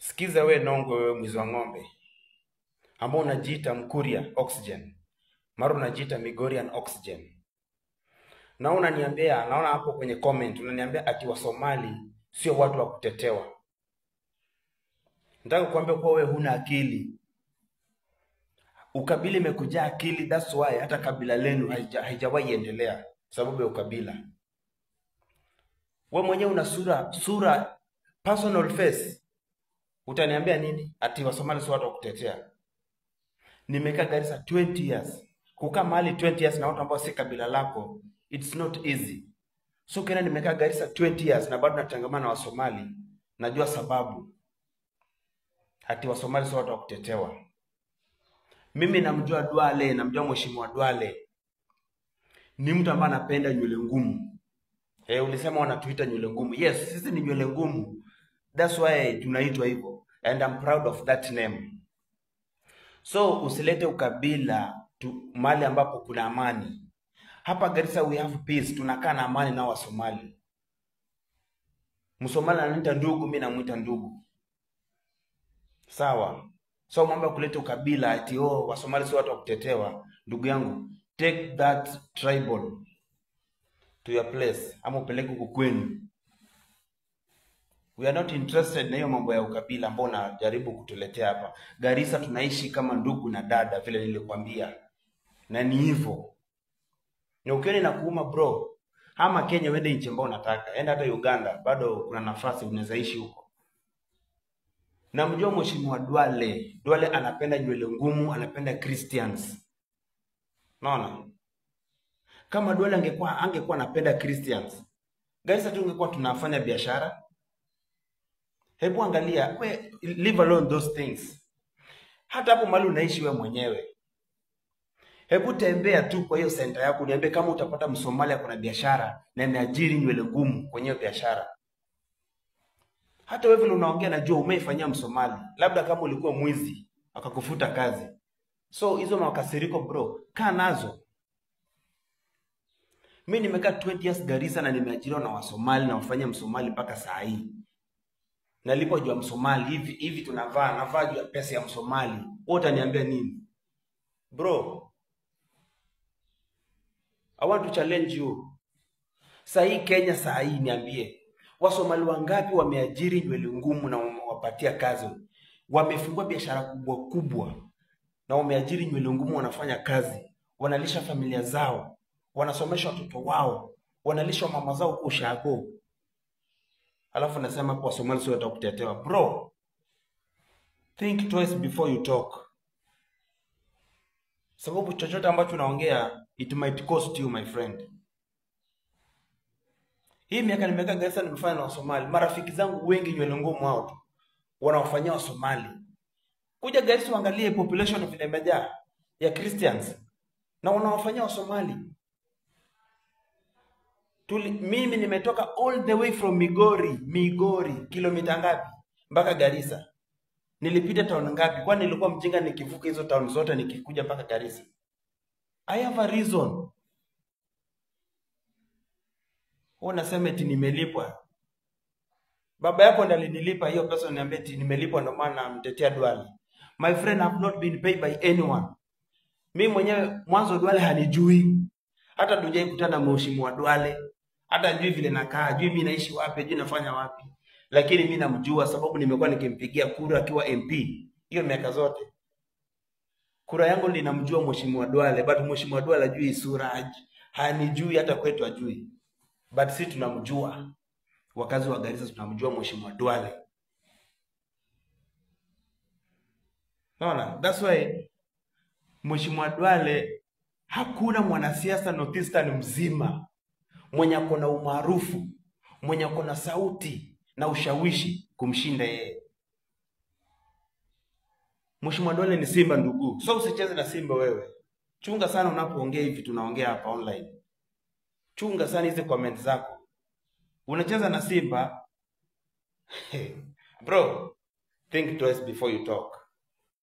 Sikiza we nongo, wewe mwizi wa ng'ombe ambao unajiita Mkuria Oxygen, mara unajiita Migorian Oxygen, na unaniambia, naona hapo kwenye comment unaniambia ati Wasomali sio watu wa kutetewa. Nataka kukuambia kuwa wewe huna akili. Ukabila imekujaa akili, that's why hata kabila lenu haija- haijawahi endelea sababu ya ukabila. We mwenyewe una sura sura personal face, utaniambia nini? Ati Wasomali sio watu wa kutetea. Nimekaa Garissa 20 years. Kukaa mahali 20 years na watu ambao si kabila lako, it's not easy. So kena nimekaa Garissa 20 years na bado natangamana na Wasomali, najua sababu ati Wasomali sio watu wa kutetewa. Mimi namjua Duale, namjua Mheshimiwa Duale, ni mtu ambaye anapenda nywele ngumu. Eh, ulisema wanatuita nywele ngumu. Yes, sisi ni nywele ngumu. That's why tunaitwa hivyo. And I'm proud of that name. So usilete ukabila tu, mahali ambapo kuna amani. Hapa Garissa we have peace, tunakaa na amani na Wasomali. Msomali ananiita ndugu, mimi namuita ndugu. Sawa. So mambo ya kuleta ukabila ati oh, Wasomali sio watu wa kutetewa. Ndugu yangu, take that tribal to your place ama upeleke huko kwenu. We are not interested na hiyo mambo ya ukabila ambao unajaribu kutuletea hapa. Garissa tunaishi kama ndugu na dada vile nilikwambia. Na ni hivyo. Na ukiona inakuuma bro, ama Kenya uende nchi ambayo unataka. Enda hata Uganda, bado kuna nafasi unaweza ishi huko. Namjua Mheshimiwa Duale. Duale anapenda nywele ngumu, anapenda Christians. Unaona? Kama Duale angekuwa angekuwa anapenda Christians, Garissa tungekuwa tunafanya biashara. Hebu angalia, we leave alone those things. Hata hapo mahali unaishi we mwenyewe. Hebu tembea tu kwa hiyo senta yako, niambie kama utapata Msomalia kuna biashara na ameajiri nywele ngumu kwenye hiyo biashara. Hata wewe vile unaongea, najua umeifanyia Msomali, labda kama ulikuwa mwizi akakufuta kazi. So hizo makasiriko bro, kaa nazo. Mi nimekaa 20 years Garissa na nimeajiriwa na Wasomali na wafanya Msomali mpaka saa hii. Nalipwa juu ya Msomali hivi hivi, tunavaa navaa juu ya pesa ya Msomali. Wewe utaniambia nini bro? I want to challenge you. Saa hii Kenya, saa hii niambie, Wasomali wangapi wameajiri nywele ngumu na wamewapatia kazi, wamefungua biashara kubwa kubwa na wameajiri nywele ngumu, wanafanya kazi, wanalisha familia zao, wanasomesha watoto wao, wanalisha mama zao huko ushago, alafu nasema hapo Wasomali sio watu kutetewa. Bro, think twice before you talk, sababu chochote ambacho unaongea it might cost you my friend. Hii miaka nimekaa Garissa nimefanya na Wasomali. Marafiki zangu wengi nywele ngumu hao tu wanawafanyia Wasomali. Kuja Garissa uangalie population vile imejaa ya Christians na wanawafanyia Wasomali. Tuli, mimi nimetoka all the way from Migori, Migori kilomita ngapi mpaka Garissa? Nilipita town ngapi? Kwani nilikuwa mjinga nikivuka hizo town zote nikikuja mpaka Garissa? I have a reason. Wewe unasema eti nimelipwa. Baba yako ndiye alinilipa hiyo pesa, niambie eti nimelipwa, ndio maana namtetea Duale. My friend, I have not been paid by anyone. Mimi mwenyewe mwanzo Duale hanijui, hata tujai kutana na mheshimiwa Duale, hata jui vile nakaa, jui mimi naishi wapi, jui nafanya wapi, lakini mimi namjua sababu nimekuwa nikimpigia kura akiwa MP hiyo miaka zote. Kura yangu linamjua mheshimiwa Duale, but mheshimiwa Duale ajui sura, haj- hanijui hata kwetu ajui, but si tunamjua wakazi wa Garissa tunamjua mheshimiwa Duale. Unaona? That's why mheshimiwa Duale hakuna mwanasiasa Northeastern mzima mwenye ako na umaarufu, mwenye ako na sauti na ushawishi kumshinda yeye. Mheshimiwa Duale ni Simba ndugu, so usicheze na Simba wewe. Chunga sana unapoongea hivi tunaongea hapa online. Chunga sana hizi comment zako. Unacheza na Simba bro, think twice before you talk.